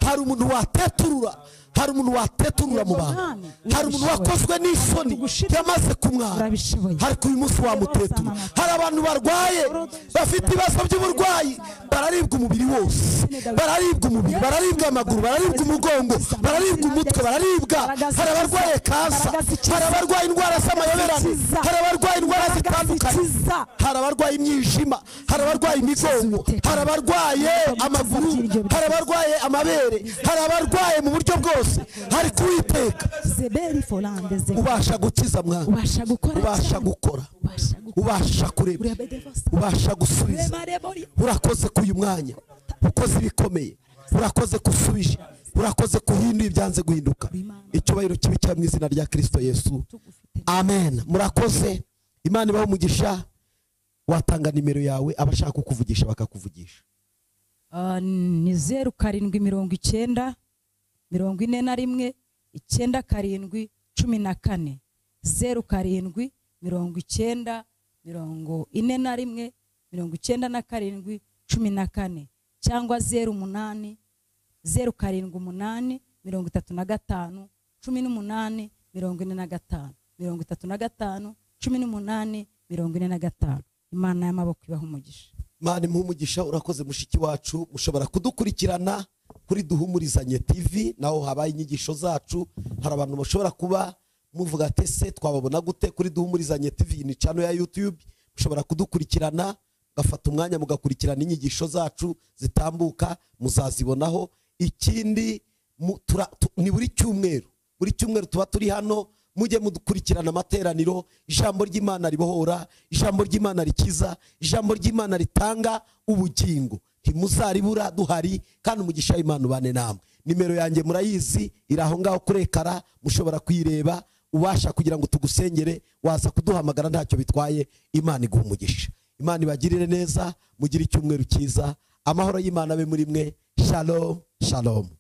hari umuntu wateturura hari umuntu wateturura mu bantu hari umuntu wakozwe n'isoni yamaze kumwara urabishoboye ariko uyu munsi wamutetura hari abantu barwaye bafite ibibazo by'uburwayi bararibwa umubiri wose bararibwa umubiri bararibwa amaguru bararibwa umugongo bararibwa umutwe bararibwa hari abarwaye kansa hari abarwaye indwara z'amayoberane hari abarwaye indwara zitandukanye zikiza hari abarwaye imyijima hari abarwaye imigongo hari abarwaye amaguru hari abarwaye amabere hari abarwaye mu buryo bwose hari kuwiteka zeberi forande ze ubasha gukiza mwana ubasha gukora ubasha cyane. gukora ubasha gukora ubasha kureba urebe devasa ubasha gusubiza urakoze ku uyu mwanya ukoze ibikomeye urakoze gusubije urakoze kuhinduye ibyanze guhinduka icyubahiro kibi cya mu izina rya kirisito yesu amen murakoze imana ibaho umugisha watanga nimero yawe abashaka kukuvugisha bakakuvugisha Ah, ni zeru karindwi mirongo icyenda mirongo ine na rimwe icyenda karindwi cumi na kane zeru karindwi mirongo icyenda mirongo ine na rimwe mirongo icyenda na karindwi cumi na kane cyangwa zeru umunani zeru karindwi umunani mirongo itatu na gatanu cumi n'umunani mirongo ine na gatanu mirongo itatu na gatanu cumi n'umunani mirongo ine na gatanu imana y'amaboko ibaha umugisha imana imuhe umugisha urakoze mushiki wacu mushobora kudukurikirana kuri duhumurizanye tv naho habaye inyigisho zacu hari abantu bashobora kuba muvuga ati se twababona gute kuri duhumurizanye tv ni cano ya youtube mushobora kudukurikirana mugafata umwanya mugakurikirana inyigisho zacu zitambuka muzazibonaho ikindi mu- tura- tu- ni buri cyumweru buri cyumweru tuba turi hano mujye mudukurikirana amateraniro ijambo ry'imana ribohora ijambo ry'imana rikiza ijambo ry'imana ritanga ubugingo ntimuzaribura duhari kandi umugisha w'imana ubane namwe nimero yanjye murayizi iri aho ngaho kuri ekara mushobora kuyireba ubasha kugira ngo tugusengere waza kuduhamagara ntacyo bitwaye imana iguha umugisha imana ibagirire neza mugire icyumweru cyiza amahoro y'imana abe muri mwe shalom shalom